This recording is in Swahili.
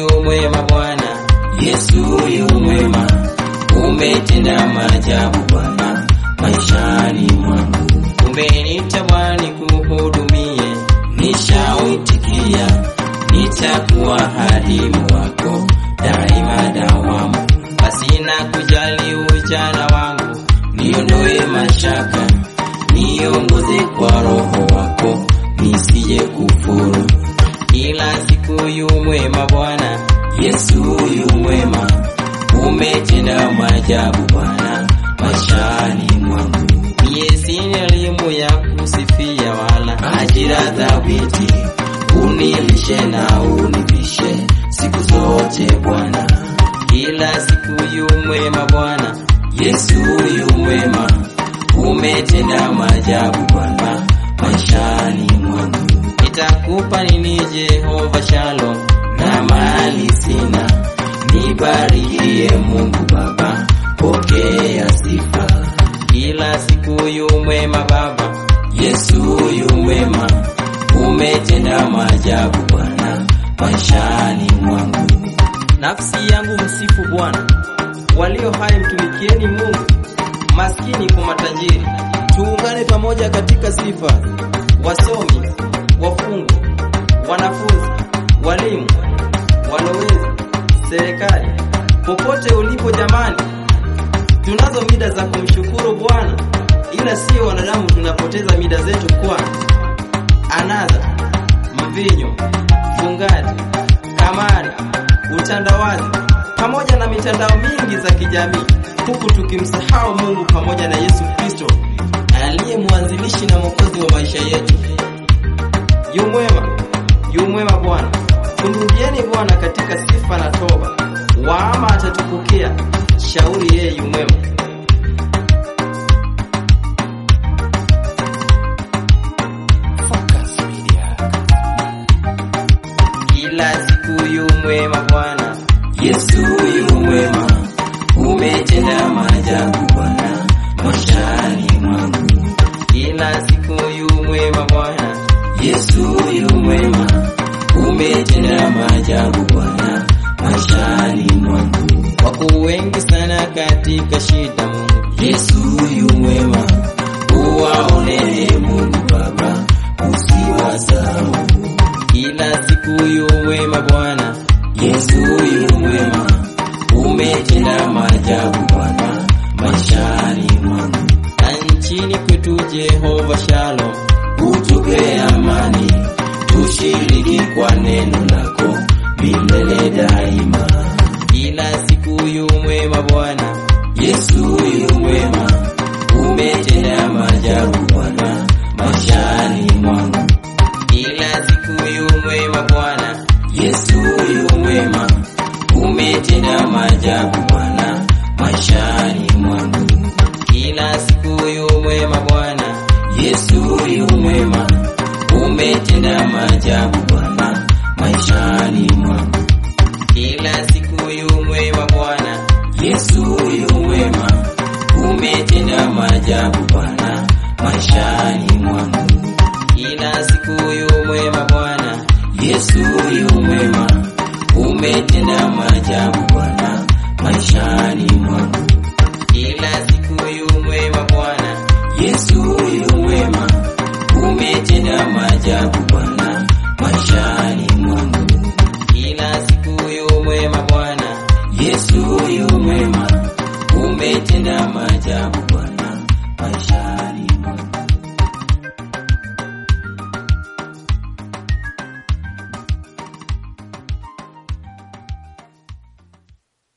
yu mwema Bwana, Yesu yu mwema, umetenda maajabu Bwana maishani mwangu. Umeniita Bwana nikuhudumie, nishautikia, nitakuwa hadimu wako daima dawamu, pasina kujali ujana wangu, niondoe mashaka, niongoze kwa Roho wako, nisije kufuru. Kila siku yu mwema Bwana, Yesu yu mwema, umetenda maajabu Bwana maishani mwangu. Mie sina elimu ya kusifia wala ajira thabiti, unilishe na univishe siku zote Bwana. Kila siku yu mwema Bwana, Yesu yu mwema, umetenda maajabu Bwana maishani mwangu. Nitakupa nini Jehova Shalom, na mali sina, nibarikie Mungu Baba, pokea sifa. Kila siku yu mwema Baba, Yesu yu mwema, umetenda maajabu Bwana maishani mwangu. Nafsi yangu msifu Bwana, walio hai mtumikieni Mungu, maskini kwa matajiri. Tuungane pamoja katika sifa, wasomi, wafungwa, wanafunzi, walimu, walowezi, serikali, popote ulipo jamani, tunazo mida za kumshukuru Bwana, ila sio wanadamu tunapoteza mida zetu kwa anadha, mvinyo, fungaji, kamari, utandawazi pamoja na mitandao mingi za kijamii, huku tukimsahau Mungu pamoja na Yesu Kristo aliye mwanzilishi na mwokozi wa maisha yetu. Yu mwema, yu mwema Bwana. Tumrudieni Bwana katika sifa na toba, waama atatupokea. Shauri yeye yu mwema. Kila siku yu mwema Bwana, Yesu yu mwema, umetenda maajabu Bwana maishani mwangu. Kila siku yu mwema Bwana, Yesu yu mwema, umetenda maajabu Bwana maishani mwangu. Wako wengi sana katika shida Mungu, Yesu yu mwema, uwaone Mungu Baba, usiwasahau kila siku yu mwema Bwana, Yesu yu mwema, umetenda maajabu Bwana maishani mwangu. Na nchini kwetu Jehova Shalom, utupe amani, tushiriki kwa neno lako milele daima. Kila siku yu mwema Bwana, Yesu yu mwema, umetenda maajabu Bwana maishani mwangu kila siku yu mwema Bwana, Yesu yu mwema, umetenda maajabu Bwana maishani mwangu. Kila siku yu mwema Bwana, Yesu yu mwema, umetenda maajabu Bwana maishani mwangu. Kila siku yu mwema Bwana, Yesu yu mwema, umetenda maajabu Bwana maishani mwangu kila siku yu mwema Bwana, Yesu yu mwema, umetenda maajabu Bwana maishani mwangu. Kila siku yu mwema Bwana, Yesu yu mwema, umetenda maajabu Bwana maishani mwangu. Kila siku yu mwema Bwana, Yesu yu mwema, umetenda maajabu Bwana maishani mwangu.